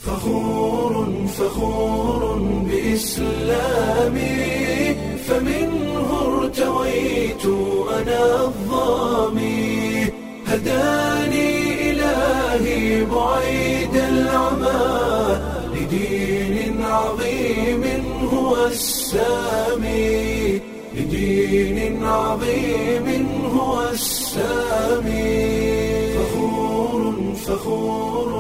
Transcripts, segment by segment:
فخور فخور بإسلامي فمنه ارتويت أنا الظامي هداني إلهي بعيد العمى لدين عظيم هو السامي لدين عظيم هو السامي فخور فخور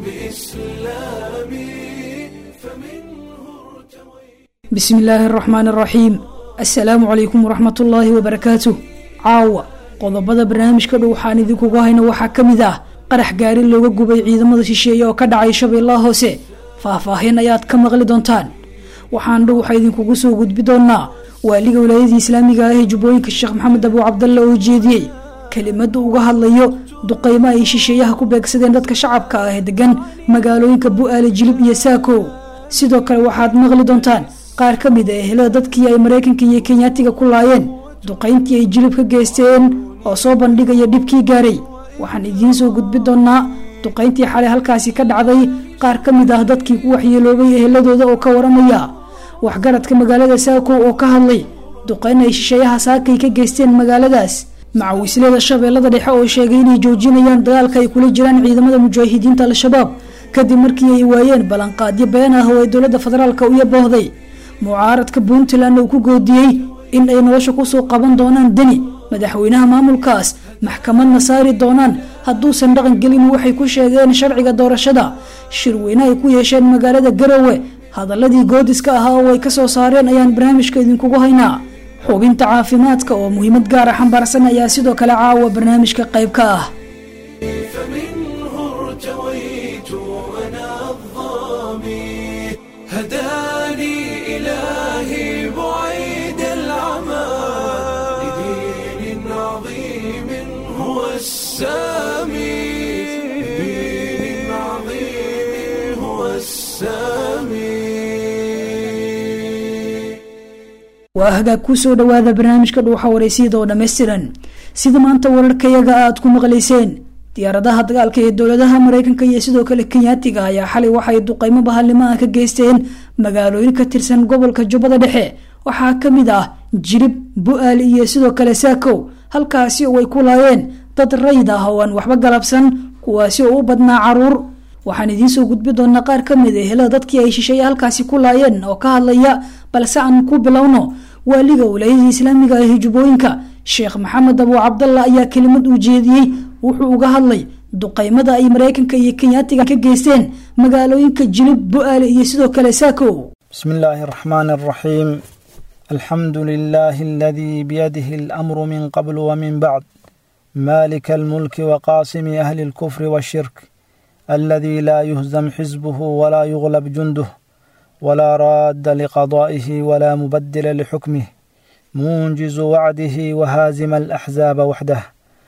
بإسلامي فمنه ارتويت bismi illaahi araxmaan araxiim assalaamu calaykum waraxmat ullaahi wabarakaatuh caawa qodobada barnaamijka dhow waxaan idinkugu hayno waxaa ka mid ah qarax gaari looga gubay ciidamada shisheeye oo ka dhacay shabeellaha hoose faahfaahin ayaad ka maqli doontaan waxaan dhow waxaa idinkugu soo gudbi doonaa waaliga wilaayadii islaamiga ah ee jubbooyinka sheekh maxamed abuu cabdalle oo jeediyey kelimada uga hadlayo duqeymo ay shisheeyaha ku beegsadeen dadka shacabka ah ee degan magaalooyinka bu-aale jilib iyo saakow sidoo kale waxaad maqli doontaan qaar ka mid a ehelada dadkii ay maraykanka iyo kenyaatiga ku laayeen duqayntii ay jilib ka geysteen oo soo bandhigaya dhibkii gaaray waxaan idiin soo gudbi doonaa duqayntii xalay halkaasi ka dhacday qaar ka mid ah dadkii ku waxyeeloobay eheladooda oo ka waramaya waxgaradka magaalada saakow oo ka hadlay duqayn ay shisheeyaha saakay ka geysteen magaaladaas macawislada shabeellada dhexe oo sheegay inay joojinayaan dagaalka ay kula jiraan ciidamada mujaahidiinta al-shabaab kadib markii ay waayeen ballanqaadyo been ah oo ay dowladda federaalka u yaboohday mucaaradka puntland uu ku goodiyey in ay nolosha kusoo qaban doonaan deni madaxweynaha maamulkaas maxkamadna saari doonaan hadduusan dhaqan gelin waxay ku sheegeen sharciga doorashada shirweyne ay ku yeesheen magaalada garowe hadaladii goodiska ahaa oo ay kasoo saareen ayaan barnaamijka idinkugu haynaa xubinta caafimaadka oo muhiimad gaara xambaarsan ayaa sidoo kale caawa barnaamijka qayb ka ah فمنه ارتويت أنا الظامي هداني إلهي بعيد العمى لدين عظيم هو السامي لدين عظيم هو السامي waa hagaag kusoo dhowaada barnaamijka dhuuxa wareysiyada oo dhammaystiran sida maanta wararkayaga aad ku maqlayseen diyaaradaha dagaalka ee dowladaha mareykanka iyo sidoo kale kenyaatiga ayaa xalay waxay duqeymo bahalnimo ah ka geysteen magaalooyin ka tirsan gobolka jubbada dhexe waxaa ka mid ah jirib bu-aal iyo sidoo kale saakow halkaasi oo ay ku laayeen dad rayid ah oo aan waxba galabsan kuwaasi oo u badnaa caruur waxaan idiinsoo gudbi doonaa qaar ka mid a helada dadkii ay shisheeye halkaasi ku laayeen oo ka hadlaya balse aan ku bilowno waaliga wilaayadii islaamiga ah ee jubbooyinka sheekh maxamed abuu cabdalla ayaa kelimad uu jeediyey wuxuu uga hadlay duqeymada ay maraykanka iyo kenyaatiga ka geysteen magaalooyinka jilib bu-aale iyo sidoo kale saakow بسم الله الرحمن الرحيم الحمد لله الذي بيده الأمر من قبل ومن بعد مالك الملك وقاسم أهل الكفر والشرك الذي لا يهزم حزبه ولا يغلب جنده ولا راد لقضائه ولا مبدل لحكمه منجز وعده وهازم الأحزاب وحده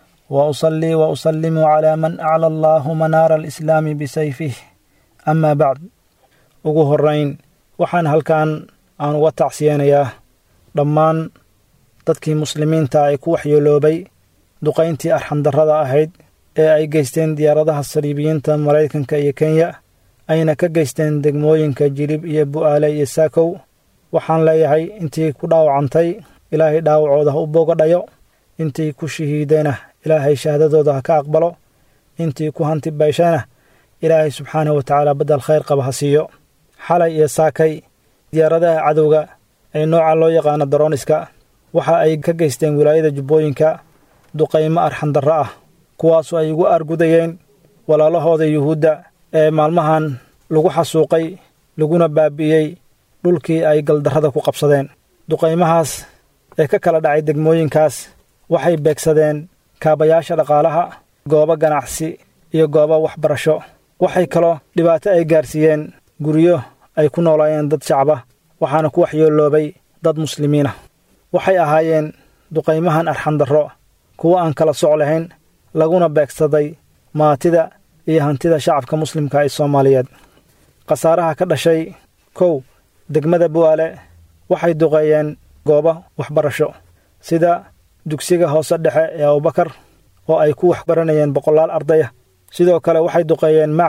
وأصلي وأسلم على من أعلى الله منار الإسلام بسيفه أما بعد ugu horeyn waxaan halkan aan uga tacsiyeynayaa dhammaan dadkii muslimiinta ay ku waxyeeloobay duqayntii arxandarrada ahayd ee ay geysteen diyaaradaha saliibiyiinta maraykanka iyo kenya ayna ka geysteen degmooyinka jilib iyo bu'aale iyo saakow waxaan leeyahay intii ku dhaawacantay ilaahay dhaawacooda ha u bogadhayo intii ku shahiidayna ilaahay shahaadadooda ha ka aqbalo intii ku hanti bayshayna ilaahay subxaanahu wa tacaala baddel khayr qaba ha siiyo xalay iyo saakay diyaaradaha cadowga ee nooca loo yaqaano darooniska waxa ay ka geysteen wilaayada jubbooyinka duqaymo arxandarro ah kuwaasoo ay ugu argudayeen walaalahooda yuhuudda ee maalmahan lagu xasuuqay laguna baabi'iyey dhulkii ay galdarrada ku qabsadeen duqaymahaas ee ka kala dhacay degmooyinkaas waxay beegsadeen kaabayaasha dhaqaalaha goobo ganacsi iyo goobo waxbarasho waxay kaloo dhibaato ay gaarsiiyeen guryo ay ku noolaayeen dad shacaba waxaana ku waxyeeloobay dad muslimiinah waxay ahaayeen duqaymahan arxandarro kuwo aan kala soc lahayn laguna beegsaday maatida iyo hantida shacabka muslimka ee soomaaliyeed khasaaraha ka dhashay kow degmada bu'aale waxay duqeeyeen goobo waxbarasho sida dugsiga hoose dhexe ee abubakar oo ay ku waxbaranayeen boqolaal ardaya sidoo kale waxay duqeeyeen machad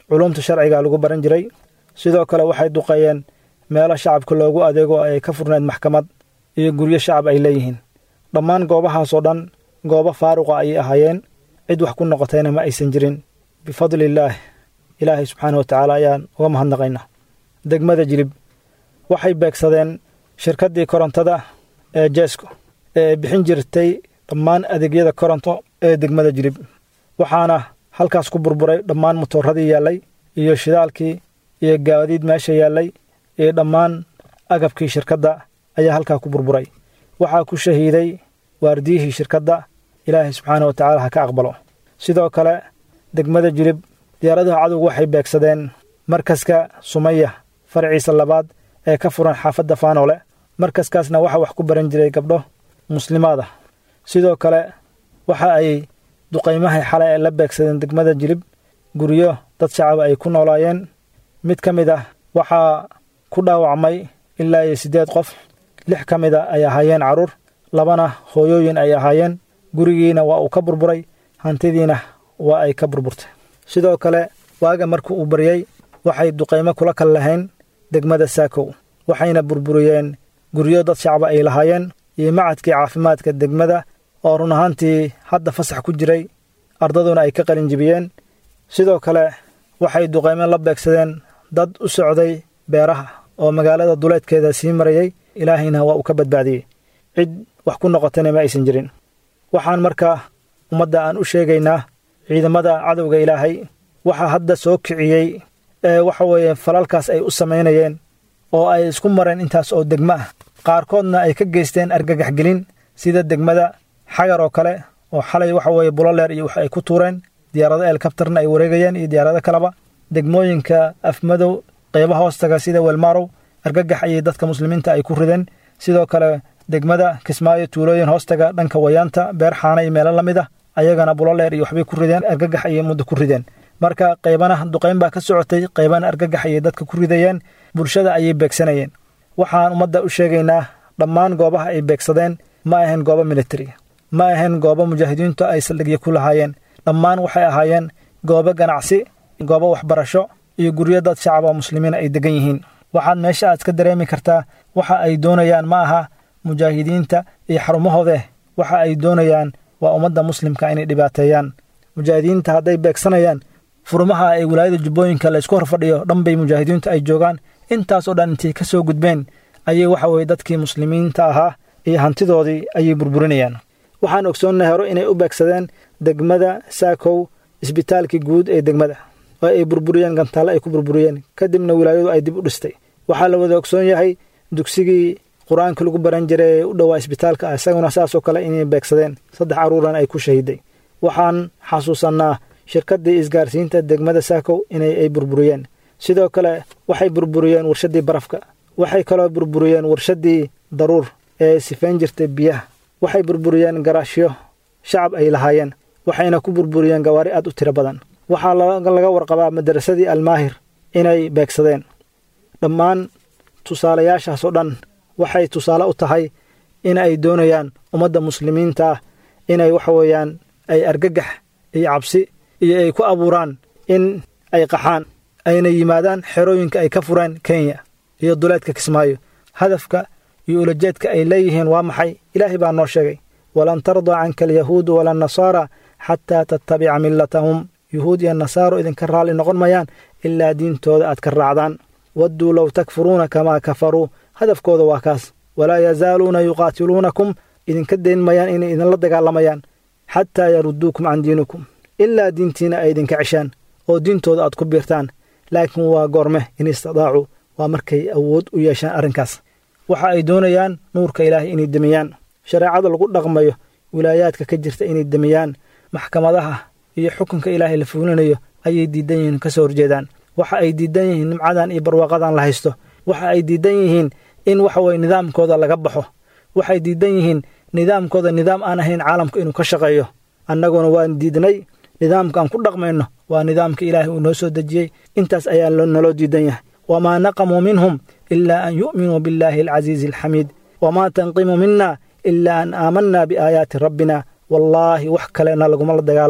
culumta sharciga lagu baran jiray sidoo kale waxay duqeeyeen meelo shacabka loogu adeego ay ka furneed maxkamad iyo guryo shacab ay leeyihiin dhammaan goobahaasoo dhan goobo faaruqa ayay ahaayeen cid wax ku noqotayna ma aysan jirin bifadliillaah ilaahay subxaana wa tacaala ayaan uga mahadnaqaynaa degmada jilib waxay beegsadeen shirkaddii korontada ee jeesko ee bixin jirtay dhammaan adeegyada koronto ee degmada jilib waxaana halkaas ku burburay dhammaan motooradii yaallay iyo shidaalkii iyo gaadiid meesha yaallay iyo dhammaan agabkii shirkadda ayaa halkaa ku burburay waxaa ku shahiiday waardiyihii shirkadda ilaahay subxaana wa tacaala ha ka aqbalo sidoo kale degmada jilib diyaaradaha cadowgu waxay beegsadeen markaska sumaya faraciisa labaad ee ka furan xaafadda faanoole markaskaasna waxaa wax ku baran jiray gabdho muslimaada sidoo kale waxa ay duqaymahay xalay ay la beegsadeen degmada jilib guryo dad shacaba ay ku noolaayeen mid ka mid ah waxaa ku dhaawacmay ilaa iyo siddeed qof lix ka mid a ay ahaayeen carruur labana hooyooyin ay ahaayeen gurigiina waa uu ka burburay hantidiina waa ay ka burburtay sidoo kale waaga markii uu baryey waxay duqaymo kula kal lahayn degmada saakow waxayna burburiyeen guryo dad shacba ay lahaayeen iyo macadkii caafimaadka degmada oo run ahaantii hadda fasax ku jiray ardaduna ay ka qalinjibiyeen sidoo kale waxay duqaymo la beegsadeen dad u socday beeraha oo magaalada duleedkeeda sii marayey ilaahayna waa uu ka badbaadiyey cid wax ku noqotayna ma aysan jirin waxaan markaa ummadda aan u sheegaynaa ciidamada cadowga ilaahay waxaa hadda soo kiciyey ee waxa weeye falalkaas ay u samaynayeen oo ay isku mareen intaas oo degmo ah qaarkoodna ay ka geysteen argagaxgelin sida degmada xagar oo kale oo xalay waxa weeye buloleer iyo wax ay ku tuureen diyaarado elkabtarna ay wareegayeen iyo diyaarado kaleba degmooyinka afmadow qayba hoostaga sida welmarow argagax ayay dadka muslimiinta ay ku rideen sidoo kale degmada kismaayo tuulooyin hoostaga dhanka wayaanta beer xaana iyo meelo la mid ah ayagana buloleer iyo waxbay ku rideen argagax ayay muddo ku rideen marka qaybana duqayn baa ka socotay qaybana argagax ayay dadka ku ridayeen bulshada ayay beegsanayeen waxaan ummadda u sheegaynaa dhammaan goobaha ay beegsadeen ma ahayn goobo militari ma ahayn goobo mujaahidiintu ay saldhigyo ku lahaayeen dhammaan waxay ahaayeen goobo ganacsi goobo waxbarasho iyo guryo dad shacaba muslimiina ay degan yihiin waxaad meesha aad ka dareemi kartaa waxa ay doonayaan ma aha mujaahidiinta iyo xarumahoodeh waxa ay doonayaan waa ummadda muslimka inay dhibaateeyaan mujaahidiinta hadday beegsanayaan furmaha ay wilaayada jubbooyinka la isku horfadhiyo dhanbay mujaahidiintu ay joogaan intaasoo dhan intay ka soo gudbeen ayay waxa weye dadkii muslimiinta ahaa iyo hantidoodii ayay burburinayaan waxaan ogsoonnay hore inay u beegsadeen degmada saakow isbitaalkii guud ee degmada oo ay burburiyeen gantaalle ay ku burburiyeen kadibna wilaayadu ay dib u dhistay waxaa la wada ogsoon yahay dugsigii qur-aanka lagu baran jiray ee u dhowaa isbitaalka ah isaguna saasoo kale inay beegsadeen saddex carruuran ay ku shahiday waxaan xasuusannaa shirkaddii isgaarsiinta degmada saakow inay ay burburiyeen sidoo kale waxay burburiyeen warshaddii barafka waxay kaloo burburiyeen warshaddii daruur ee sifayn jirtay biyaha waxay burburiyeen garaashyo shacab ay lahaayeen waxayna ku burburiyeen gawaari aad u tiro badan waxaa laga warqabaa madarasadii almaahir inay beegsadeen dhammaan tusaalayaashaasoo dhan waxay tusaale u tahay in ay doonayaan ummadda muslimiinta ah inay waxa weeyaan ay argagax iyo cabsi iyo ay ku abuuraan in ay qaxaan ayna yimaadaan xerooyinka ay ka fureen kenya iyo duleedka kismaayo hadafka iyo ulajeedka ay leeyihiin waa maxay ilaahay baa noo sheegay walan tardaa canka alyahuudu wala nasaara xataa tattabica millatahum yuhuud iyo nasaaro idinka raalli noqon mayaan ilaa diintooda aad ka raacdaan wadduu low takfuruuna kamaa kafaruu hadafkooda waa kaas walaa yazaaluuna yuqaatiluunakum idinka dayn mayaan inay idinla dagaalamayaan xataa yarudduukum can diinikum ilaa diintiina ay idinka ceshaan oo diintooda aad ku biirtaan laakiin waa goorme in istadaacuu waa markay awood u yeeshaan arrinkaas waxa ay doonayaan nuurka ilaahay inay demiyaan shareecada lagu dhaqmayo wilaayaadka ka jirta inay demiyaan maxkamadaha iyo xukunka ilaahay la fuulinayo ayay diidan yihiin ka soo horjeedaan waxa ay diidan yihiin nimcadan iyo barwaaqadan la haysto waxa ay diidan yihiin in waxa weye nidaamkooda laga baxo waxay diidan yihiin nidaamkooda nidaam aan ahayn caalamka inuu ka shaqeeyo annaguna waan diidnay nidaamkaan ku dhaqmayno waa nidaamka ilaahay uu noo soo dejiyey intaas ayaa naloo diidan yahay wamaa naqamuu minhum ilaa an yu'minuu billaahi alcasiizi alxamiid wamaa tanqimu mina ilaa an aamanaa biaayaati rabbina wallaahi wax kalena laguma la dagaalayo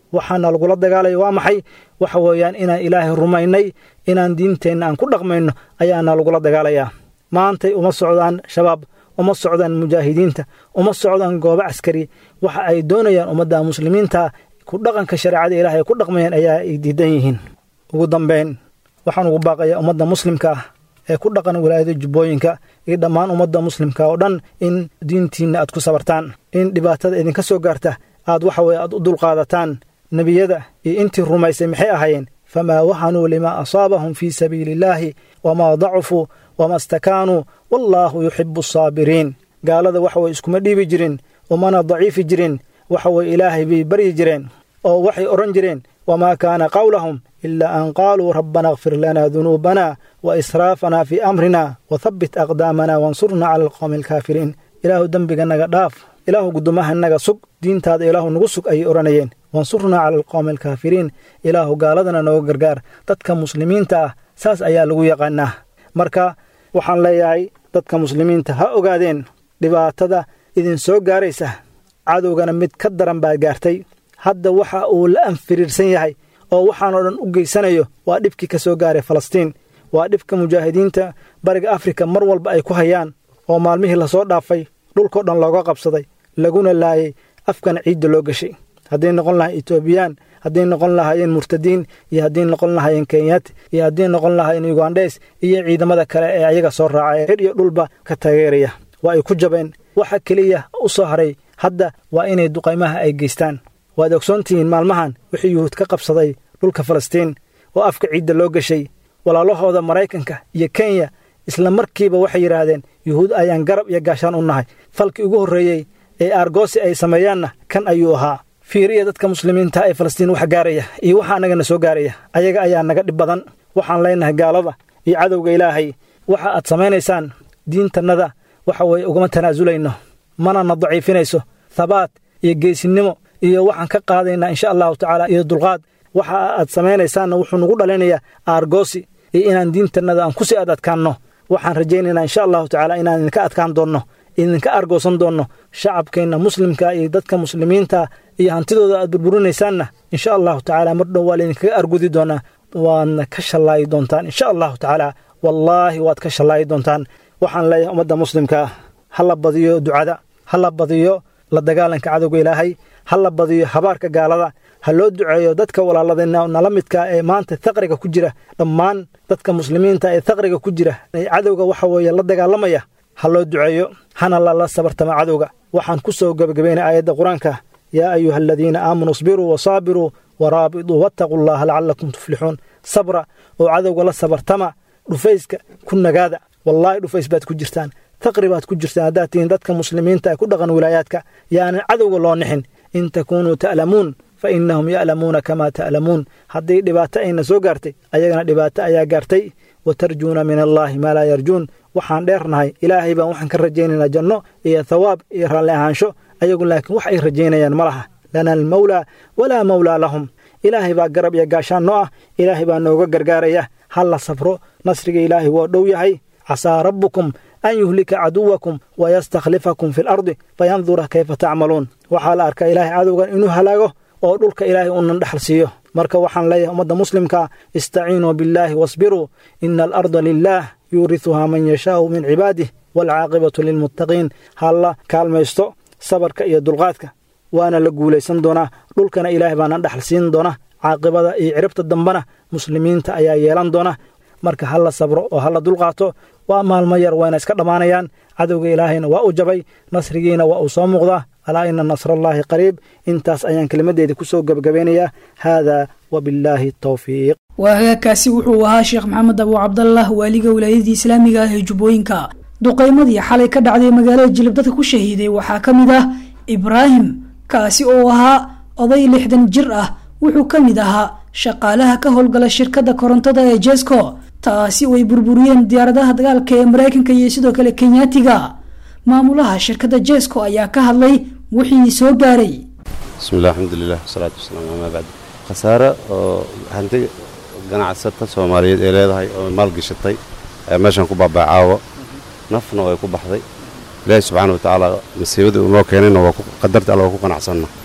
waxaana lagula dagaalaya waa maxay waxa weeyaan inaan ilaahay rumaynay inaan diinteenna aan ku dhaqmayno ayaana lagula dagaalayaa maantay uma socdaan shabaab uma socdaan mujaahidiinta uma socdaan goobo caskari waxa ay doonayaan ummadda muslimiinta ku dhaqanka shareecada ilaahay ku dhaqmayaan ayaa ay diidan yihiin ugu dambayn waxaan ugu baaqayaa ummadda muslimka ah ee ku dhaqan wilaayada jubbooyinka iyo dhammaan ummadda muslimka oo dhan in diintiinna aad ku sabartaan in dhibaatada idinka soo gaarta aad waxa weye aad u dulqaadataan nebiyada iyo intii rumaysay maxay ahaayeen famaa wahanuu limaa asaabahum fii sabiili illaahi wamaa dacufuu wama stakaanuu wallaahu yuxibu asaabiriin gaalada waxa weye iskuma dhiibi jirin umana daciifi jirin waxa weye ilaahay bay baryi jireen oo waxay odhan jireen wamaa kaana qawlahum ilaa an qaaluu rabbana akfir lanaa dunuubana wa israafanaa fii amrina wathabbit aqdaamana wansurnaa cala alqowmi alkaafiriin ilaahu dembiga naga dhaaf ilaahu gudumaha naga sug diintaada ilaahu nagu sug ayay odhanayeen wansurnaa cala alqowmi alkaafiriin ilaahu gaaladana nooga gargaar dadka muslimiinta ah saas ayaa lagu yaqaanaa marka waxaan leeyahay dadka muslimiinta ha ogaadeen dhibaatada idin soo gaaraysa cadowgana mid ka daran baad gaartay hadda waxa uu la anfiriirsan yahay oo waxaanoo dhan u geysanayo waa dhibkii ka soo gaaray falastiin waa dhibka mujaahidiinta bariga afrika mar walba ay ku hayaan oo maalmihii lasoo dhaafay dhulkao dhan looga qabsaday laguna laayay afkana ciidda loo gashay hadday noqon lahay etoobiyaan hadday noqon lahaayeen murtadiin iyo hadday noqon lahaayeen kenyaati iyo hadday noqon lahaayeen yugandhes iyo ciidamada kale ee ayaga soo raacay xir iyo dhulba ka taageeraya waa ay ku jabeen waxa keliya u soo haray hadda waa inay duqaymaha ay geystaan waad ogsoontihiin maalmahan wixii yuhuud ka qabsaday dhulka falastiin oo afka ciidda loo gashay walaalahooda maraykanka iyo kenya isla markiiba waxay yidhaahdeen yuhuud ayaan garab iyo gaashaan u nahay falkii ugu horreeyey ee aargoosi ay sameeyaanna kan ayuu ahaa fiiriya dadka muslimiinta ee falastiin wax gaaraya iyo waxa annagana soo gaaraya ayaga ayaa naga dhib badan waxaan leenahay gaalada iyo cadowga ilaahay waxa aad samaynaysaan diintannada waxa weeye ugama tanaasulayno mana na daciifinayso thabaat iyo geesinimo iyo waxaan ka qaadaynaa insha allahu tacaala iyo dulqaad waxa aad samaynaysaanna wuxuu nagu dhalinayaa aargoosi iyo inaan diintannada aan ku sii ad adkaanno waxaan rajaynaynaa insha allahu tacaala inaan idinka adkaan doonno idinka argoosan doonno shacabkeenna muslimka iyo dadka muslimiinta iyo hantidooda aad burburinaysaanna insha allahu tacaala mar dhow waa laydinkaga argudi doonaa waadna ka shallaayi doontaan insha allahu tacaala wallaahi waad ka shallaayi doontaan waxaan leeyahay ummadda muslimka ah ha la badiyo ducada ha la badiyo la dagaalanka cadowga ilaahay ha la badiyo habaarka gaalada ha loo duceeyo dadka walaaladeenna nala midka ee maanta thaqriga ku jira dhammaan dadka muslimiinta ee thaqriga ku jira ee cadowga waxa weeye la dagaalamaya ha loo duceeyo hana lala sabartama cadowga waxaan ku soo gebagabaynay aayadda qur-aanka yaa ayuha aladiina aamanuu isbiruu wasaabiruu waraabiduu wattaquu allaha lacallakum tuflixuun sabra oo cadowga la sabartama dhufayska ku nagaada wallaahi dhufays baad ku jirtaan taqri baad ku jirtaan haddaad tihiin dadka muslimiinta ee ku dhaqan wilaayaadka yaanan cadowga loo nixin in takuunuu ta'lamuun fa innahum ya'lamuuna kamaa ta'lamuun haddii dhibaato ayna soo gaartay ayagana dhibaato ayaa gaartay wa tarjuuna min allaahi maa laa yarjuun waxaan dheernahay ilaahay baan waxaan ka rajaynaynaa janno iyo thawaab iyo raalli ahaansho ayagu laakiin wax ay rajaynayaan ma laha lana almawlaa walaa mawlaa lahum ilaahay baa garab iyo gaashaan noo ah ilaahay baa nooga gargaaraya ha la sabro nasriga ilaahay waa dhow yahay casaa rabbukum an yuhlika caduwakum wayastakhlifakum fi lardi fayandura kayfa tacmaluun waxaa la arkaa ilaahay cadowgan inuu halaago oo dhulka ilaahay unan dhexal siiyo marka waxaan leeyahay ummadda muslimka istaciinuu billaahi wasbiruu ina alarda lilaah yuurisuhaa man yashaau min cibaadih waalcaaqibatu lilmuttaqiin ha la kaalmaysto sabarka iyo dulqaadka waana la guulaysan doonaa dhulkana ilaahay baana dhexal siin doona caaqibada iyo ciribta dambena muslimiinta ayaa yeelan doona marka ha la sabro oo ha la dulqaato waa maalmo yar wayna iska dhammaanayaan cadowga ilaahayna waa u jabay nasrigiina waa uu soo muuqdaa alaa ina nasrallaahi qariib intaas ayaan kelimaddeeda ku soo gebagabeynayaa haadaa wabillaahi tawfiiq waa hagaagkaasi wuxuu ahaa sheekh maxamed abu cabdallah waaliga wilaayadii islaamiga ah ee jubbooyinka duqaymadii xalay ka dhacday magaalada jilib dadka ku shahiiday waxaa ka mid ah ibraahim kaasi oo ahaa oday lixdan jir ah wuxuu ka mid ahaa shaqaalaha ka howlgala shirkadda korontada ee jesco taasi oo ay burburiyeen diyaaradaha dagaalka ee maraykanka iyo sidoo kale kenyaatiga maamulaha shirkadda jesco ayaa ka hadlay wixii soo gaaray bismillahi alxamdulilah wasalaatu wasalaam amaa bacd khasaare oo hanti ganacsata soomaaliyeed ee leedahay oo maalgashatay ayaa meeshan ku baabacaawo nafna way ku baxday ilaahi subxaana wa tacaala masiibadii uu noo keenayna waa qadarta alla waa ku qanacsanna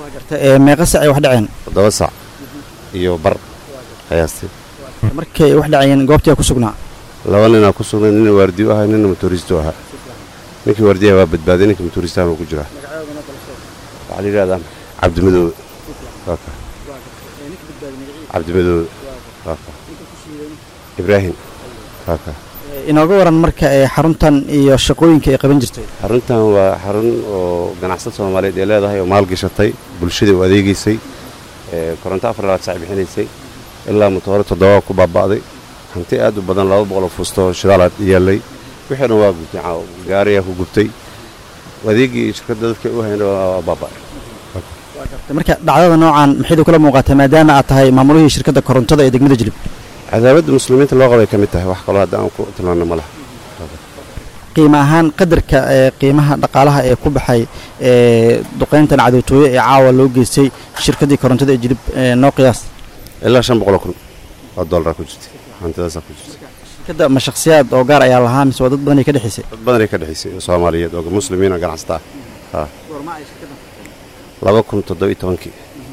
meeqa sac ay wax dhaceen toddoba sac iyo bar qiyaastii markay wax dhacayeen goobtii ku sugnaa laba ninaa ku sugnay nina waardiyo ahaa nina motoristo ahaa ninkii waardiyaha waa badbaaday ninka motoristahana ku jiraa waxaa la yidhahdaa cabdimadoobe waaka cabdimadoobe waaka ibraahim waaka inooga waran marka ee xaruntan iyo shaqooyinka ay qaban jirtay xaruntan waa xarun oo ganacsad soomaaliyeed ay leedahay oo maalgashatay bulshada u adeegaysay koronto afar labaad sac bixinaysay ilaa matoore toddoba ku baaba'day hanti aad u badan laba boqoloo fuusto shidaalaad yaallay wixii dhan waa gubtay gaariyaa ku gubtay adeegii shirkadda dadka u hayna waa baaba'ay marka dhacdada noocan maxaydu kula muuqataa maadaama aad tahay maamulihii shirkadda korontada ee degmada jilib cadaaladda muslimiinta loo qabay ka mid tahay wax kaloo hadda aan ku tilmaanno ma laha qiimo ahaan qadarka ee qiimaha dhaqaalaha ee ku baxay ee duqayntan cadowtooye ee caawa loo geystay shirkaddii korontada ee jilib noo qiyaas ilaa shan boqoloo kun oo dollara ku jirtay hantidaasaa ku jirtay shirkadda ma shakhsiyaad oo gaar ayaa lahaa mise waa dad badanay ka dhexaysay dad badanay ka dhexaysay oo soomaaliyeed oo muslimiin oo ganacsata ah laba kun toddobiyo tobankii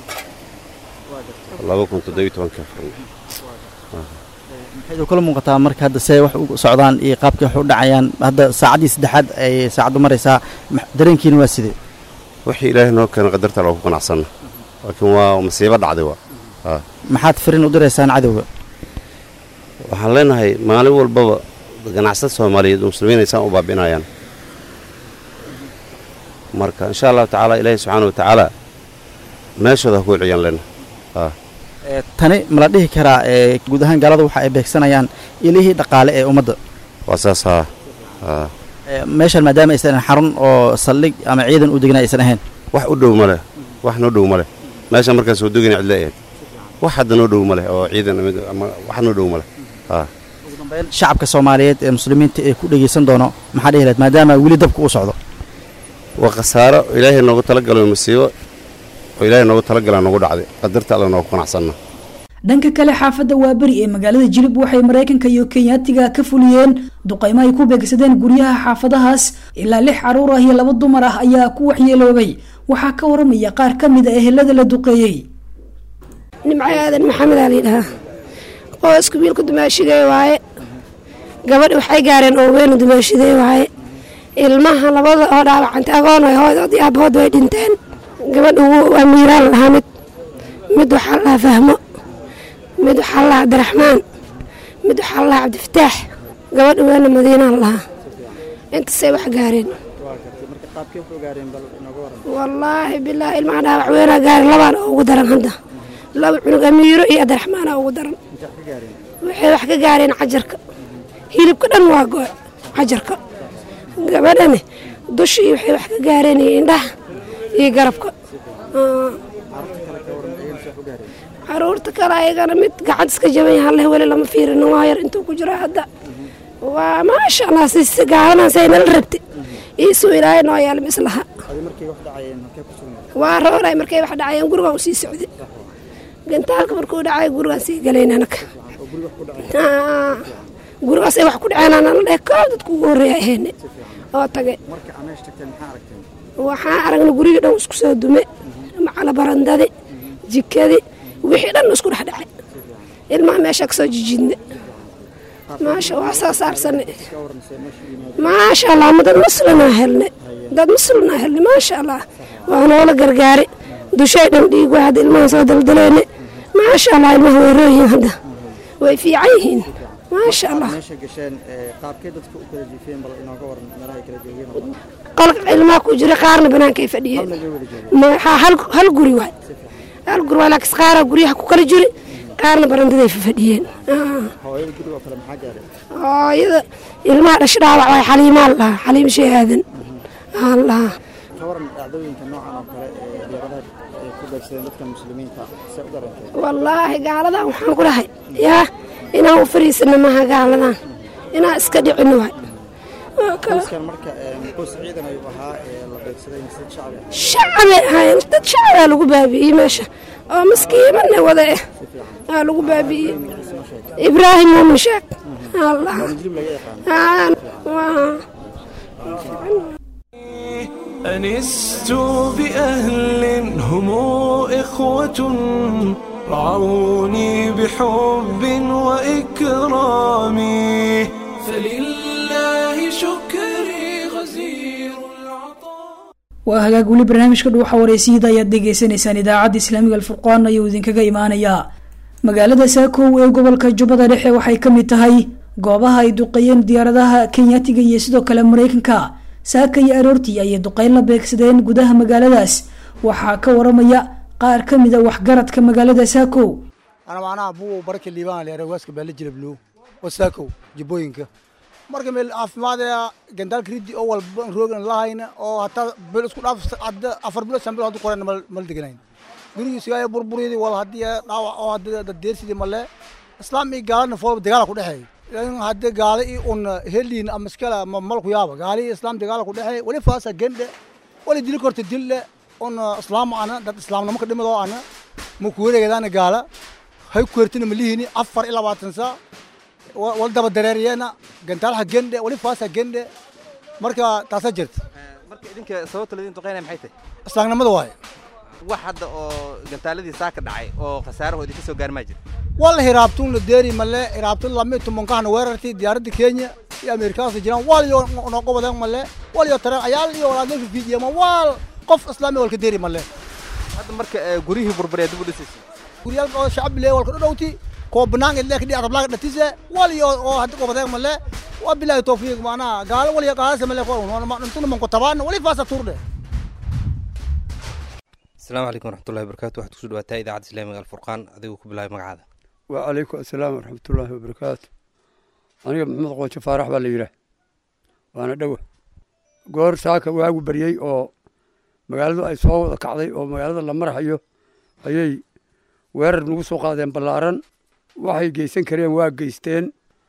laba kun toddobiyo tobankii afurna maxaydu kula muuqataa marka hadda see wax u socdaan iyo qaabkii wax u dhacayaan hadda saacaddii saddexaad ay saacaddu maraysaa dareenkiina waa sidee wixii ilaahay noo keena qadarta loogu qanacsanna laakiin waa masiibo dhacday waa maxaad firin u diraysaan cadowga waxaan leenahay maalin walbaba ganacsad soomaaliyeed oo muslimiin aysaan u baabi'inayaan marka insha allahu tacaala ilaahay subxaana wa tacaala meeshooda ha ku celiyaan leenahay tani ma la dhihi karaa ee guud ahaan gaalada waxa ay beegsanayaan ilihii dhaqaale ee ummadda waa saas haa meeshan maadaama aysan ahayn xarun oo saldhig ama ciidan u degna aysan ahayn wax u dhow ma leh wax noo dhow ma leh meesha markaas soo degina cidla ahayd wax hadda noo dhow ma leh oo ciidan ama wax noo dhow ma leh ugu dambeyn shacabka soomaaliyeed ee muslimiinta ee ku dhegaysan doono maxaa dhihi lahayd maadaama weli dabka u socdo waa khasaaro ilaahay noogu talagalo masiibo oo ilaahay noogu talagalaa noogu dhacday qadarta alla noogu qanacsanna dhanka kale xaafadda waaberi ee magaalada jilib waxay maraykanka iyo kenyaatiga ka fuliyeen duqaymo ay ku beegsadeen guryaha xaafadahaas ilaa lix caruur ah iyo laba dumar ah ayaa ku waxyeeloobay waxaa ka waramaya qaar ka mid a ehelada la duqeeyey nimco aadan maxamed aa layidhahaa qoysku wiilka dumaashidee waaye gabadhi waxay gaareen oo weyna dumaashidee waaye ilmaha labada oo dhaawacantay agoon ay hoodood iyo aabahood way dhinteen gabadha waa miiraan lahaa mid mid waxaa lahaa fahmo mid waxaa lahaa cabdiraxmaan mid waxaa lahaa cabdifataax gabadha weena madiinaan lahaa intaasay wax gaareen wallaahi bilaahi ilmaha dhaawac weynaa gaareen labaana ugu daran hadda laba cunug amiiro iyo cabdiraxmaana ugu daran waxay wax ka gaareen cajarka hilibka dhan waa go cajarka gabadhani dushii waxay wax ka gaareen iyo indhaha iyo garabka caruurta kale ayagana mid gacad iska jaban yaha leh weli lama fiirin waa yar intuu ku jiro hadda waa maasha allah si gaaladan say nala rabti iisuu ilaahay noo yaal mislaha waa rooray markay wax dhacayeen gurigaan u sii socday gantaalka markuu dhacay gurigaan sii galayn anaka gurigaasay wax ku dhaceen anala dheh koob dadku ugu horreeya ahayne oo tagay waxaan aragnay gurigii dhan isku soo dume macala barandadi jikadi wixii dhan isku dhex dhacay ilmaha meesha kasoo jijidne maasha waa soo saarsanne maasha allah ma dad muslinaa helne dad muslinaa helne maasha allah waa noola gargaare dushay dhan dhiig waa hadda ilmaha soo daldaleene maasha allah ilmaha way rooyihiin hadda way fiican yihiin maasha allah qolka ilmaha ku jira qaarna banaankay fadhiyeen hal guri waay hal guri waay laakiin qaara guryaha ku kala jiri qaarna barandaday fadhiyeen hooyada ilmaha dhash dhaawac waay xaliimaa lahaa xaliim shee aadan lahaa wallaahi gaaladan waxaan ku dhahay yaa inaan u fariisana maaha gaaladan inaan iska dhicino waay shacabay ahaayeen dad shacabaa lagu baabi'iyey meesha oo maskiimana wada eh aa lagu baabi'iyey ibraahim muumin sheek allah أنست بأهل هم إخوة رعوني بحب وإكرام فلله شكري غزير العطاء waa hagaag weli barnaamijka dhuuxa waraysiida ayaad dhegaysanaysaan idaacadda islaamiga alfurqaan ayuu idinkaga imaanayaa magaalada saakow ee gobolka jubbada dhexe waxay ka mid tahay goobaha ay duqeeyeen diyaaradaha kenyatiga iyo sidoo kale mareykanka saaka iyo aroortii ayay duqeyn la beegsadeen gudaha magaaladaas waxaa ka waramaya qaar ka mid a waxgaradka magaalada saakow ana macnaha buu barka liibaan leeyahay waaska baa la jira blue wasaakow jibooyinka marka meel caafimaadaya gandaalka riddi oo walba roogan lahayna oo hataa bil isku dhaaf hadda afar bilo shan bilo haddu qoran mal deganayn gurigiisa ayaa burburiyadii wal haddii dhaawac oo hadda dadeersidii male islaam iyo gaalana foolba dagaala ku dhexeey laakiin hadda gaala iyo un heliin ama iskala ma malku yaaba gaali iyo islaam dagaala ku dhexeey wali faasa gendhe wali dili korta dille un islaam ana dad islaamnimo ka dhimid oo ana ma ku wareegadaana gaala hay ku hertina malihini afar iyo labaatan saa wal daba dareeriyeena gantaalha gendhe wali faasa gendhe marka taasaa jirta marka idinka sababta laydin duqeynaya maxay tahay islaamnimada waaye wax hadda oo gantaaladii saaka dhacay oo khasaarahoodii ka soo gaarmaa jira wal hiraabtun la deeri male hiraabtun lami tumankahna weerartay diyaaradda kenya iyo ameerikaansa jiraan wal yo noqo wadan male wal yo tareen ayaal iyo walaadna fiidiyama wal qof islaami walka deeri male hadda marka guryihii burburee dib u dhisaysa guryaalka oo shacab le walka dhowti koo banaan idle kadhi atablaaga dhatise wal yo oo hadda qobadeeg male waa bilaahi tawfiiq macnaha gaalo wal yo gaalasa male ntuna manko tabaana wali faasa tuurdhe asalaamu calaykum waraxmatullahi wabarakatu waxaad kusoo dhawaataa idaacadda islaamiga alfurqaan adigoo ku bilaabay magacaada wacalaykum assalaam waraxmatullaahi wabarakaatu aniga maxamed qoojo faarax baa la yidhaah waana dhowa goor saaka waagu baryey oo magaaladu ay soo wada kacday oo magaalada la marhayo ayay weerar nagu soo qaadeen ballaaran waxay geysan kareen waa geysteen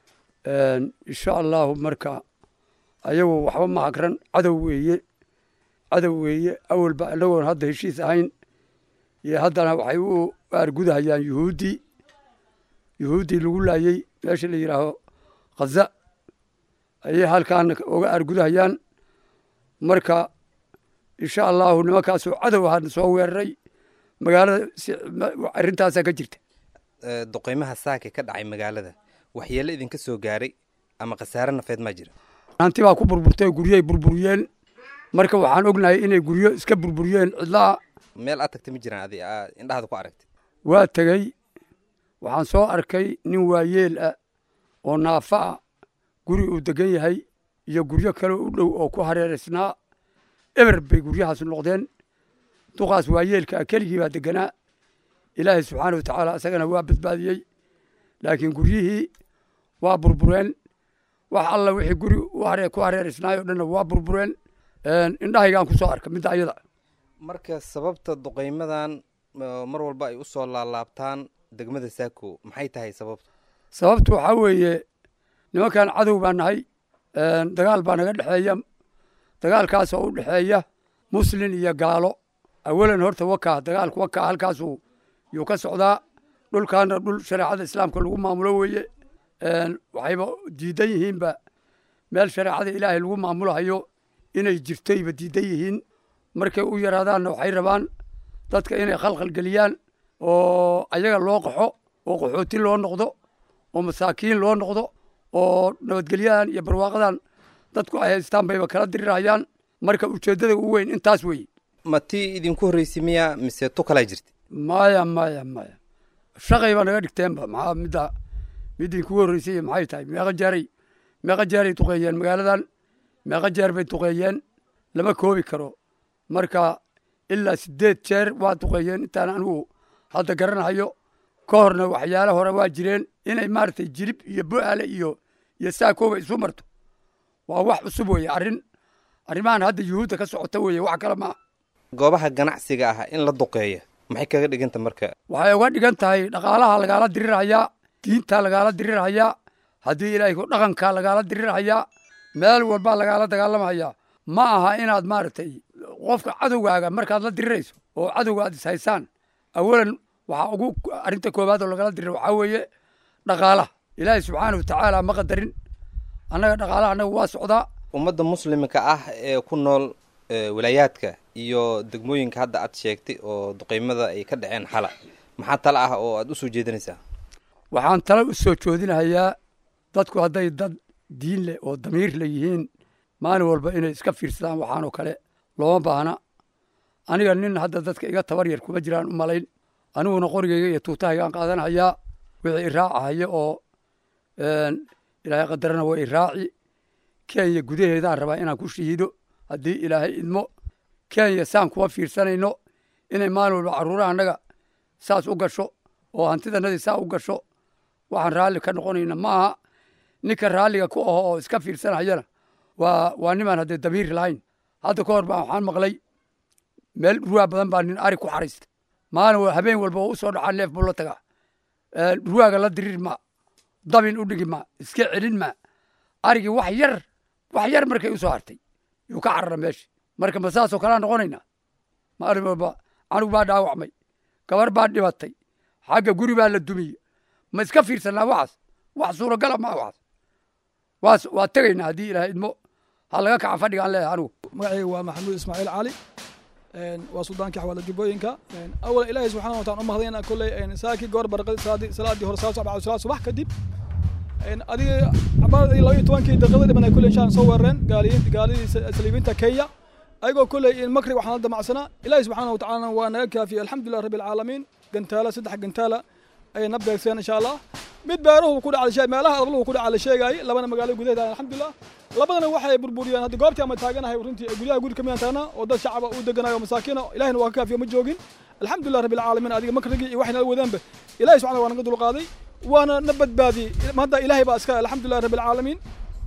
insha allahu marka ayagu waxba ma hagran cadow weeye cadow weeye awalba inagoon hadda heshiis ahayn iyo haddana waxay u aargudahayaan yuhuuddii yuhuuddii lagu laayey meesha la yidhaaho khaza ayay halkaana oga aargudahayaan marka insha allahu nimankaasoo cadow ahaana soo weeraray magaalada arrintaasaa ka jirta duqeymaha saaka ka dhacay magaalada waxyeelo idinka soo gaaray ama khasaare nafeed maa jira hanti baa ku burburtay guryoay burburiyeen marka waxaan ognahay inay guryo iska burburiyeen cidlaha meel aad tagtay ma jiraan adi indhahaada ku aragtay waa tegey waxaan soo arkay nin waayeel ah oo naafa ah guri uu degan yahay iyo guryo kale u dhow oo ku hareeraysnaa eber bay guryahaas noqdeen duqaas waayeelka ah keligii baa deganaa ilaahay subxaana wa tacaala isagana waa badbaadiyey laakiin guryihii waa burbureen wax alla wixii guri ku hareeraysnaayoo dhanna waa burbureen indhahaygaan ku soo arka midda ayada marka sababta duqeymadan mar walba ay u soo laalaabtaan degmada saako maxay tahay sababta sababtu waxaa weeye nimankan cadow baa nahay dagaal baa naga dhexeeya dagaalkaasoo u dhexeeya muslin iyo gaalo awalan horta wakaa dagaalku wakaa halkaasuu yuu ka socdaa dhulkaana dhul shareecada islaamka lagu maamulo weeye waxayba diidan yihiinba meel shareecada ilaahay lagu maamulahayo inay jirtoyba diidan yihiin markay u yaraadaanna waxay rabaan dadka inay khalkhal geliyaan oo ayaga loo qaxo oo qaxooti loo noqdo oo masaakiin loo noqdo oo nabadgelyadan iyo barwaaqadan dadku ay haystaan bayba kala dirirayaan marka ujeeddada ugu weyn intaas weeye ma tii idinku horreysay miya mise tu kalaa jirta maya maya maya shaqay baa naga dhigteenba maxaa midda mid idinkugu horreysay maxay tahay meeqa jaaray meeqa jaaray duqeeyeen magaaladan meeqa jeer bay duqeeyeen lama koobi karo marka ilaa siddeed jeer waa duqeeyeen intaan anigu hadda garanahayo ka horna waxyaala hore waa jireen inay maaragtay jilib iyo bo'aale iyo iyo saakooba isu marto waa wax cusub weeye arrin arrimahan hadda yuhuudda ka socota weeye wax kale maaha goobaha ganacsiga ah in la duqeeya maxay kaga dhiganta marka waxay uga dhigan tahay dhaqaalaha lagaala dirirhayaa diinta lagaala dirirhayaa haddii ilaahay ku dhaqanka lagaala dirirhayaa meel walbaa lagaala dagaalamhayaa ma aha inaad maaragtay qofka cadowgaaga markaad la dirirayso oo cadowga aad ishaysaan awalan waxaa ugu arrinta koowaad oo lagala dirira waxaa weeye dhaqaalaha ilaahay subxaana wa tacaala ma qadarin annaga dhaqaalaha annaga waa socdaa ummadda muslimka ah ee ku nool eh, walaayaadka iyo degmooyinka hadda aad sheegtay oo duqeymada ay ka dhaceen xala maxaa tala ah oo aad usoo jeedinaysaa waxaan tala u soo joodinahayaa dadku hadday dad diin leh oo damiir le yihiin maalin walba inay iska fiirsadaan waxaanoo kale looma baahna aniga nin hadda dadka iga tabar yar kuma jiraan u malayn aniguna qorigayga iyo tuutahaygaan qaadanhayaa wixii iraacahaya oo een, ilaahay qadarana waa iraaci kenya gudaheedaan rabaa inaan ku shahiido haddii ilaahay idmo kenya saan kuma fiirsanayno inay maalin walba carruuraha annaga saas u gasho oo hantidanadii saa u gasho waxaan raalli ka noqonayna maaha ninka raalliga ku aho oo iska fiirsanayana waa waa nimaan haddee damiir lahayn hadda ka hor baa waxaan maqlay meel ruwaa badan baa nin ari ku xariista maalin wa- habeen walba oo u soo dhacaa neef buu la tagaa Ee, ruwaaga la dirir ma dabin u dhigi ma iska celin ma arigii wax yar wax yar markay u soo hartay yuu ka carara meesha marka ma saasoo kalea noqonaynaa maalin walba canug baa dhaawacmay gabar baa dhibatay xagga guri baa la dumiyey ma iska fiirsanaa waxaas wax suuragala maa waxaas waas waa tegaynaa haddii ilaahay idmo ha laga kaca fadhigaan leeyahay anigu magacayga waa maxamuud ismaaciil cali een, waa suldaankii xawaalad jubbooyinka een, awalan ilaahay subxaana wataala u mahadayna kolley een, saakii goor barqadii salaadii salaadii hore salaad sabca salaad subax kadib een, adiga cabaadii laba iyo tobankii daqiiqada dhiman ay kolley inshaan soo weerareen gaaliyiin gaalidii sa- saliibiinta kenya ayagoo kolley in makri waxaan la damacsanaa ilaahay subxaana watacaala waa naga kaafiyey alxamdulilah rabbi alcaalamiin gantaala saddex gantaala ayay na beegseen insha allah mid beeruhu ku dhacay shay meelaha adabluhu ku dhacay la sheegayay labana magaalo gudaheeda alxamdulilah labadana waxay burburiyeen hadda goobtii ama taaganahay runtii guryaha guri kamid taagna oo dad shacaba u deganayo masaakiina ilahina waa ka kaafiyo ma joogin alxamdulilah rabbi alcaalamiin adiga makrigii iyo waxayna wadaanba ilahi subxana waa naga dulqaaday waana na badbaadiyey hadda ilaahay baa iska alxamdulilah rabbi alcaalamiin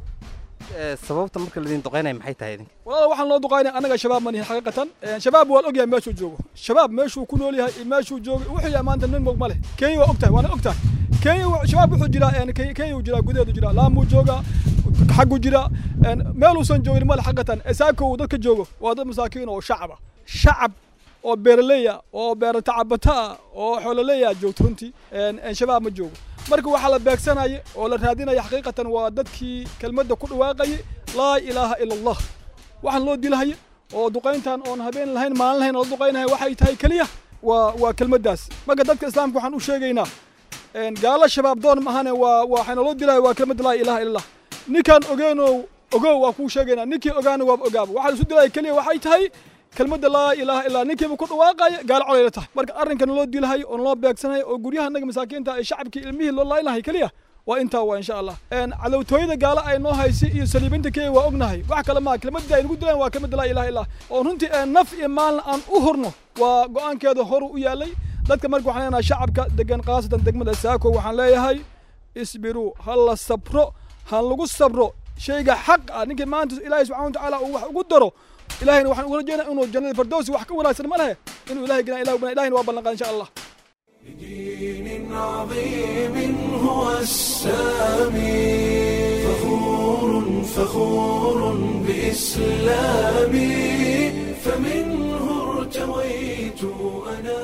Eh, sababta marka ladin duqeynaya maxay tahay idinka walaal waxaan loo duqaynay annaga shabaab manihin xaqiiqatan Een, shabaab waa la ogyahay meeshuu joogo shabaab meeshuu ku nool yahay iyo meeshuu joogo wuxuu yahay maanta nin mog ma leh kenya waa ogtahay waana ogtahay kenya wa- shabaab wuxuu jiraa een, Ke- kenya uu jiraa gudaheedu jiraa laamuu jooga xaggu jira een, meeluusan joogin male xaqiiqatan esaako uu dadka joogo waa dad masaakiin oo shacaba shacab oo beeraleya oo beera tacabata ah oo xoololeya joogto runtii een, een, shabaab ma joogo marka waxaa la beegsanaya oo la raadinaya xaqiiqatan waa dadkii kelmadda ku dhawaaqayay laa ilaaha ila allah waxaan loo dilahaya oo duqayntan oon habeen lahayn maalin lahayn oo la duqaynahay waxay tahay keliya waa waa kelmaddaas marka dadka islaamka waxaan u sheegaynaa een, gaalo shabaab doon mahane waa waxayna loo dilaya waa kelmadda laa ilaaha ila allah ninkaan ogeenoo ogow waa kuu sheegaynaa ninkii ogaana waaba ogaaba waxaa isu dilaya keliya waxay tahay kelmadda laa ilaaha ilaa ninkiiba ku dhawaaqaya gaalo colayla tahay marka arrinkan loo dilahayo oon loo beegsanayo oo guryaha naga masaakiinta ee shacabkii ilmihii loo laaynahay keliya waa intaa waa insha allah Een, cadowtooyada gaalo ay noo haysi iyo saliibinta kenya waa ognahay wax kale maa kelmadda ay nagu dilaan waa kelmadda laa ilaha illah oo runtii een, naf iyo maalna aan u hurno waa go-aankeeda horu u yaalay dadka marka waxaan leenahay shacabka degan khaasatan degmada saako waxaan leeyahay isbiruu ha la sabro ha lagu sabro shayga xaq ah ninkii maanta ilaahay subxana watacaala uu wax ugu daro ilahayna waxaan ugu rajeynaa inuu jannada firdowsi wax ka wanaagsan ma lehe inuu ilahay gina ilah bana ilahayna waa ballanqaa insha allah دين عظيم هو السامي فخور فخور بإسلامي فمنه ارتويت أنا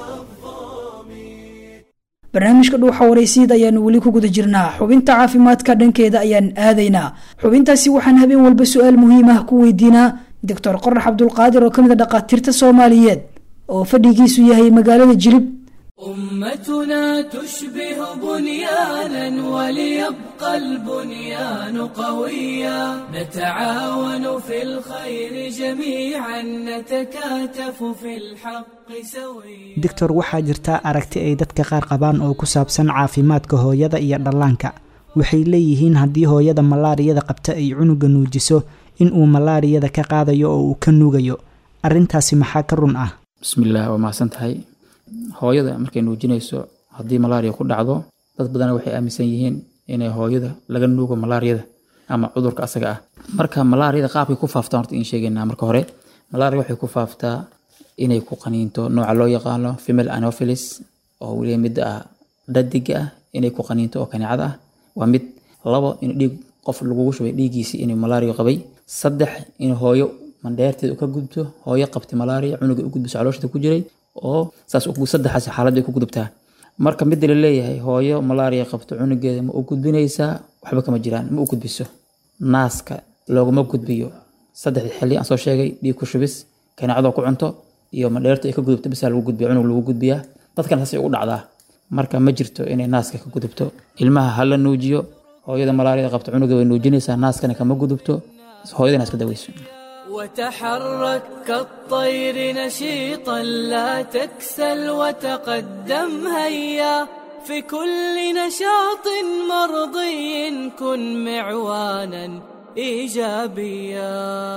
barnaamijka dhuuxa waraysiid ayaanu weli ku guda jirnaa xubinta caafimaadka dhankeeda ayaan aadaynaa xubintaasi waxaan habeen walba su-aal muhiim ah ku weydiinaa doctor qorax cabdulqaadir oo ka mid a dhakhaatiirta soomaaliyeed oo fadhigiisu yahay magaalada jilib أمتنا تشبه بنيانا وليبقى البنيان قويا نتعاون في الخير جميعا نتكاتف في الحق سويا doctor waxaa jirta aragti ay dadka qaar qabaan oo ku saabsan caafimaadka hooyada iyo dhallaanka waxay leeyihiin haddii hooyada malaariyada qabta ay cunuga nuujiso in uu malaariyada ka qaadayo oo uu ka nuugayo arrintaasi maxaa ka run ah bismillaah waa mahadsan tahay hooyada markay nuujinayso haddii malaariya ku dhacdo dad badan waxay aaminsan yihiin inay hooyada laga nuugo malaariyada ama cudurka asaga ah marka malaariyada qaabkay ku faaftaan horta in sheegaynaa marka hore malaria waxay ku faaftaa inay ku qaniinto nooca loo yaqaano female anopheles oo weliba mid ah dhadiga ah inay ku qaniinto oo kaneecada ah waa mid labo in dhiig qof lagugu shubay dhiiggiisii inuu malaria qabay saddex in hooyo mandheerteeda u ka gudubto hooyo qabtay malaria cunuga u gudbiso caloosheeda ku jiray oo saas u- saddexaas xaalad bay ku gudubtaa marka midda la leeyahay hooyo malaria qabto cunugeeda ma u gudbinaysaa waxba kama jiraan ma u gudbiso naaska looguma gudbiyo saddexdii xilli aan soo sheegay dhiig ku shubis kaneecadoo ku cunto iyo madheerta ay ka gudubto bisaa lagu gudbiya cunug lagu gudbiyaa dadkan saasay ugu dhacdaa marka ma jirto inay naaska ka gudubto ilmaha ha la nuujiyo hooyada malaariyada qabta cunuga way nuujinaysaa naaskana kama gudubto hooyadana iska daweyso وتحرك كالطير نشيطا لا تكسل وتقدم هيا في كل نشاط مرضي كن معوانا ايجابيا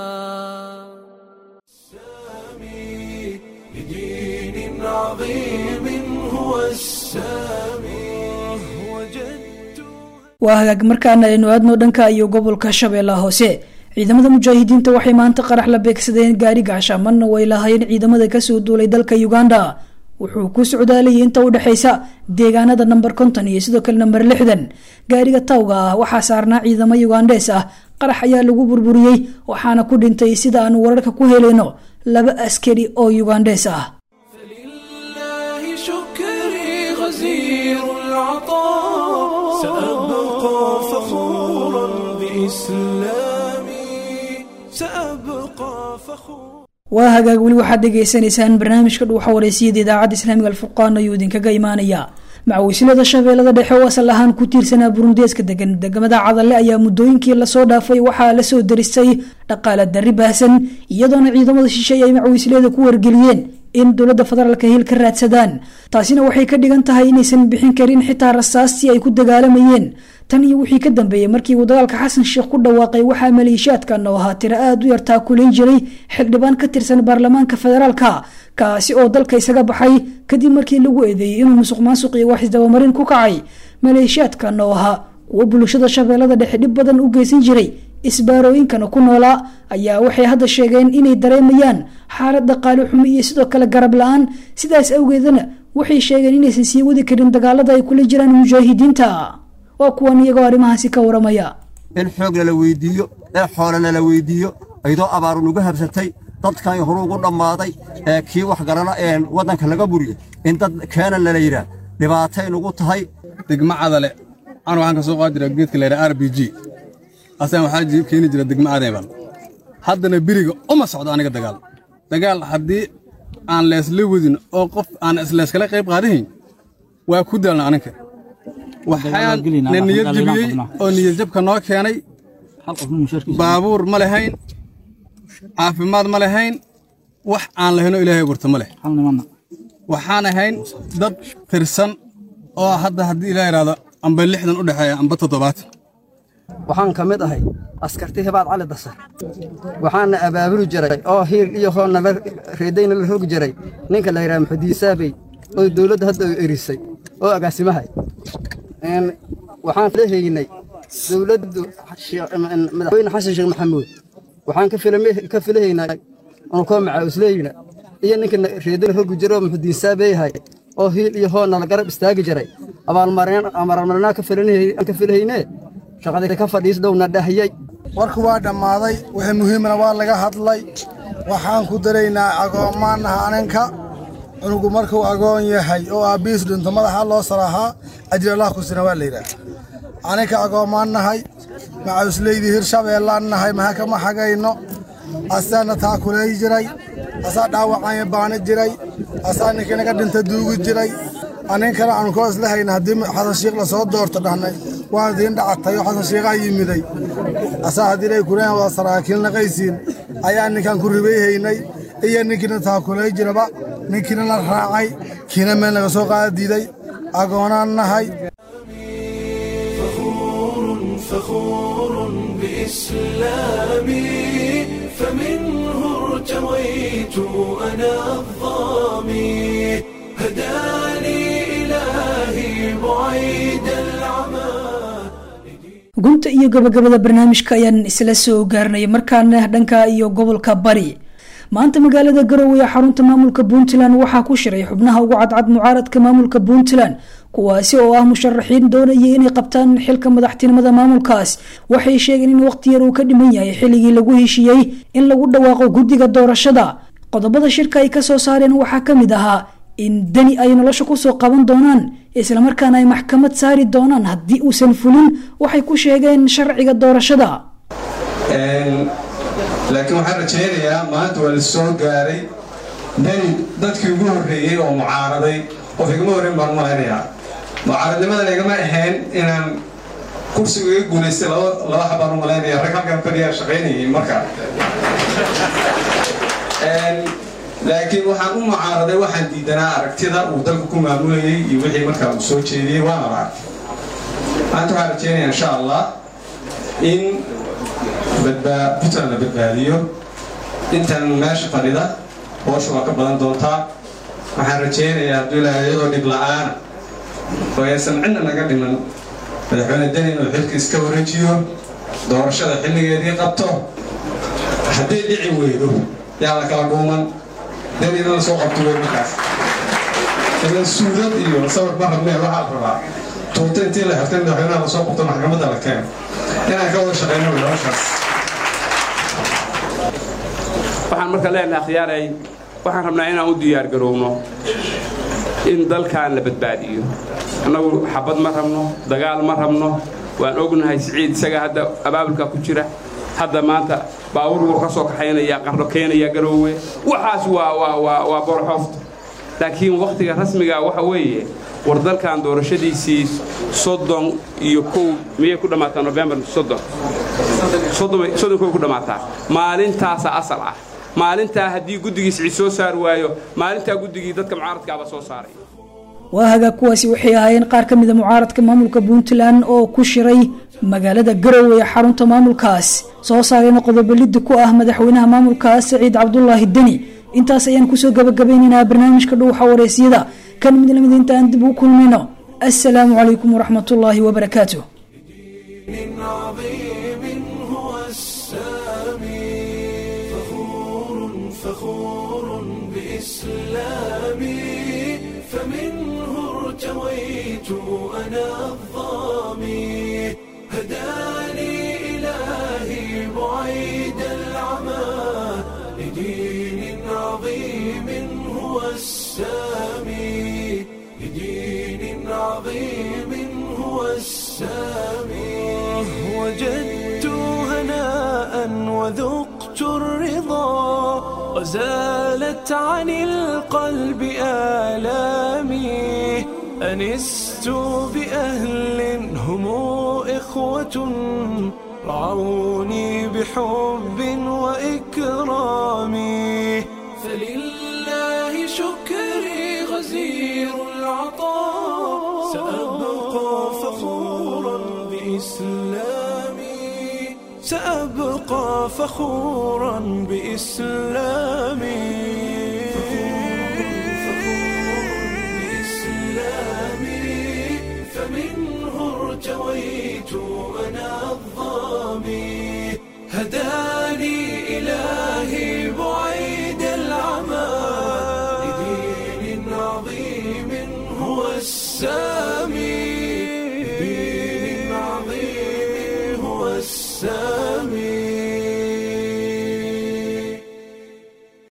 لدين عظيم هو السامي waa hagaag markaana aynu aadno dhanka iyo gobolka shabeellaha hoose ciidamada mujaahidiinta waxay maanta qarax la beegsadeen gaari gacshamanna way lahaayeen ciidamada kasoo duulay dalka uganda wuxuu ku socdaalayay inta u dhexaysa deegaanada namber konton iyo sidoo kale namber lixdan gaariga tawga ah waxaa saarnaa ciidamo yugandees ah qarax ayaa lagu burburiyey waxaana ku dhintay sida aanu wararka ku helayno laba askari oo yugandees ah لله شكري غزير العطاء سأبقى فخورا بإسلامي سأبقى فخورا waa hagaag weli waxaad dhegaysanaysaan barnaamijka dhuuxa wareysiyada idaacadda islaamiga alfurqaan ayuu idinkaga imaanaya macawislada shabeellada dhexe oo asal ahaan ku tiirsanaa burundeeska degan degmada cadalle ayaa muddooyinkii lasoo dhaafay waxaa lasoo daristay dhaqaale darri baahsan iyadoona ciidamada shisheeye ay macawislada ku wargeliyeen in dowladda federaalka hil ka raadsadaan taasina waxay ka dhigan tahay inaysan bixin karin xitaa rasaastii ay ku dagaalamayeen tan iyo wixii ka dambeeyey markii uu dagaalka xasan sheekh ku dhawaaqay waxaa maleeshiyaadkan oo ahaa tiro aada u yartaa kulayn jiray xildhibaan ka tirsan baarlamaanka federaalka kaasi oo dalka isaga baxay kadib markii lagu eedeeyey inuu musuq maasuq iyo wax isdabamarin ku kacay maleeshiyaadkan oo ahaa kuwo bulshada shabeellada dhexe dhib badan u geysan jiray isbaarooyinkana ku noolaa ayaa waxay hadda sheegeen inay dareemayaan xaalad dhaqaale xumo iyo sidoo kale garab la-aan sidaas awgeedana waxay sheegeen inaysan sii wadi karin dagaalada ay kula jiraan mujaahidiinta waa kuwan iyagoo arrimahaasi ka waramaya in xoog lala weydiiyo in xoole lala weydiiyo aydoo abaaru nugu habsatay dadkan horu ugu dhammaaday ee kii wax garana ee waddanka laga buriyo in dad keenan lala yidhaah dhibaatay nugu tahay degmo cadale an waxaan ka soo qaadi jira geedka la yidhaha r b g asaan waxaa keeni jira degmo adeebal haddana beriga uma socdo aniga dagaal dagaal haddii aan leesla wadin oo qof aan isleeskala qayb qaadahayn waa ku daalna aninka waxaan na niyad jebiyey oo niyad jabka noo keenay baabuur ma lahayn caafimaad ma lahayn wax aan lahaynoo ilaahay gurta ma leh waxaan ahayn dad tirsan oo hadda haddii ilaa yidhaahdo amba lixdan u dhexeeya amba toddobaatan waxaan ka mid ahay askarti hibaad cali dasar waxaana abaabuli jiray oo hiil iyo hoo naba reedayna la rogi jiray ninka la yidhaha maxudiisaabey oo dowladda hadda u erisay oo agaasimahay waxaan lehaynay dowladdu madaxweyne xasan sheekh maxamuud waxaan ka filahaynaa koo macaawusleyna iyo ninka reedayna rogi jiro oo maxudiinsaabeyahay oo hiil iyo hoo nala garab istaagi jiray abaalmarinaa ka filahaynee shaqadii ka fadhiisdhowna dhahiyey warku waa dhammaaday wixii muhiimna waa laga hadlay waxaan ku daraynaa agoommaannaha aninka cunugu markuu agoon yahay oo aabbihiis dhinto madaxa loo saraahaa ajir allah ku sina waa layidhaah aninka agoommaan nahay macawisleydii hirshabeellaan nahay maha kama xagayno asaana taakulay jiray asaa dhaawacanya baani jiray asaa ninkii naga dhinta duugi jiray aninkana aanu koo isla hayna haddii xasan shiikh la soo doorto dhahnay waan idiin dhacatay oo xasan shiikhaa yimiday asaa haddii lay kureen waa saraakiil naqaysiin ayaa ninkan ku ribayhaynay iyo ninkiina taakulay jiraba ninkiina la raacay kiina meel naga soo qaada diiday agoonaan nahay فخور بإسلامي فمنه ارتويت أنا الظامي هداني إلهي بعيد العمى gunta iyo gabagabada barnaamijka ayaan isla soo gaarnay markaana dhanka iyo gobolka bari maanta magaalada garowe ee xarunta maamulka puntland waxaa ku shiray xubnaha ugu cadcad mucaaradka maamulka puntland kuwaasi oo ah musharaxiin doonayay inay qabtaan xilka madaxtinimada maamulkaas waxay sheegeen in waqti yar uu ka dhiman yahay xilligii lagu heshiiyey in lagu dhawaaqo guddiga doorashada qodobada shirka ay kasoo saareen waxaa kamid ahaa in deni ay nolosha kusoo qaban doonaan islamarkaana ay maxkamad saari doonaan haddii uusan fulin waxay ku sheegeen sharciga doorashada laakiin waxaan rajaynayaa maanta waa la soo gaaray dani dadkii ugu horreeyey oo mucaaraday qof igama horreyn baan malaynayaa mucaaradnimadan igama ahayn inaan kursiga iga guulaystay laba xabaan u malaynaya rag halkan fadhiyaa shaqaynayay marka laakiin waxaan u mucaaraday waxaan diidanaa aragtida uu dalka ku maamulayay iyo wixii markaa uu soo jeediyey waana la arkay maanta waxaan rajeynaya insha allah in puntland la badbaadiyo intan meesha fadhida hoosha waa ka badan doontaa waxaan rajaynayaa hadduu ilaahay iyadoo dhib la-aana oo aysan cidna naga dhiman madaxweyne deni inuu xilka iska wareejiyo doorashada xilligeedii qabto hadday dhici weydo yaa la kala dhuuman deni in la soo qabto wey markaas ilan suudad iyo sawir ma rabnee waxaa la rabaa tuuta intii la xirtay madaxweynaha lasoo qabto maxkamadda la keeno inaan ka wada shaqeyno wey hawshaas waxaan marka leenahay akhyaaray waxaan rabnaa inaan u diyaargarowno in dalkan la badbaadiyo annagu xabad ma rabno dagaal ma rabno waan ognahay siciid isaga hadda abaabulka ku jira hadda maanta baawur wuu ka soo kaxaynaya qardho keenaya garoowe waxaas waa waa waa waa borxoofta laakiin wakhtiga rasmiga waxa weeye war dalkan doorashadiisii soddon iyo kow miyay ku dhammaataa nofembar soddon soddon kow ku dhammaataa maalintaasa asal ah maalintaa haddii guddigii siciid soo saari waayo maalintaa guddigii dadka mucaaradkaaba soo saaray waa hagaa kuwaasi waxay ahaayeen qaar ka mida mucaaradka maamulka puntland oo ku shiray magaalada garowe ee xarunta maamulkaas soo saarayna qodobo liddi ku ah madaxweynaha maamulkaas saciid cabdulaahi deni intaas ayaan kusoo gabagabeynaynaa barnaamijka dhuuxa wareysiyada kan mid lamid intaan dib u kulmino assalaamu calaykum waraxmatullaahi wabarakaatu عظيم هو السامي فخور فخور بإسلامي فمنه ارتويت أنا الظامي هداني إلهي بعيد العمى لدين عظيم هو السامي لدين عظيم هو السامي وجدت هناء وذقت الرضا وزالت عن القلب آلامي أنست بأهل هم إخوة رعوني بحب وإكرام فلله شكري غزير العطاء سأبقى فخورا بإسلامي سأبقى فخورا بإسلامي